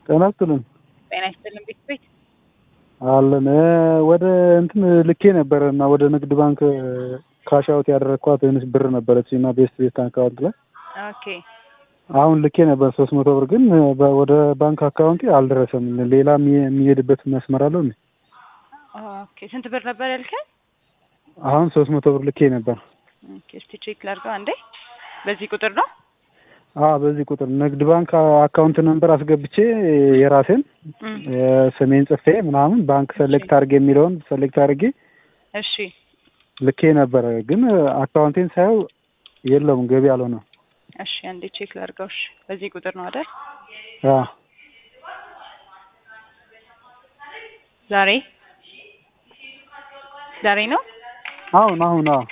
ጤና ይስጥልን ጤና ይስጥልን ቤት ቤት አለን እ ወደ እንትን ልኬ ነበረ እና ወደ ንግድ ባንክ ካሽ አውት ያደረግኳት ትንሽ ብር ነበረች እና ቤስት ቤስት አካውንት ላይ ኦኬ አሁን ልኬ ነበር ሶስት መቶ ብር ግን በ- ወደ ባንክ አካውንቴ አልደረሰም። ሌላ የሚ- የሚሄድበት መስመር አለው እንዴ? ኦኬ ስንት ብር ነበር ያልከኝ? አሁን ሶስት መቶ ብር ልኬ ነበር። ኦኬ እስቲ ቼክ ላድርገው አንዴ። በዚህ ቁጥር ነው? አ በዚህ ቁጥር ንግድ ባንክ አካውንት ነምበር አስገብቼ የራሴን እም፣ እ ስሜን ጽፌ ምናምን ባንክ ሰሌክት አድርጌ የሚለውን ሰሌክት አድርጌ እሺ ልኬ ነበረ ግን አካውንቴን ሳየው የለውም ገቢ አልሆነም። እሺ አንዴ ቼክ ላድርገው። እሺ በዚህ ቁጥር ነው አይደል? አ ዛሬ ዛሬ ነው? አሁን አሁን አዎ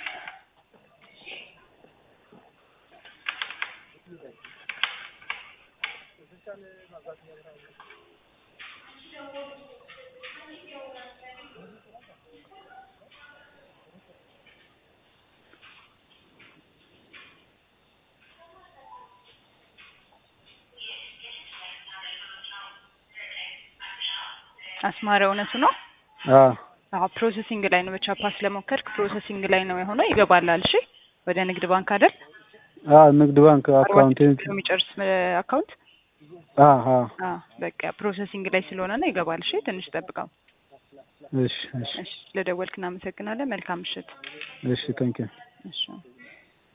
አስማረ እውነቱ ነው? አ አዎ ፕሮሰሲንግ ላይ ነው። በቻፓ ስለሞከርክ ፕሮሰሲንግ ላይ ነው የሆነው። ይገባላል። እሺ ወደ ንግድ ባንክ አይደል? አ ንግድ ባንክ አካውንቴን አርባ የሚጨርስ እ አካውንት አ አ አ በቃ ፕሮሰሲንግ ላይ ስለሆነ ነው። ይገባል። እሺ ትንሽ ጠብቀው። እሺ እሺ እሺ ስለደወልክ እናመሰግናለን። መልካም ምሽት። እሺ ታንኪዩ እሺ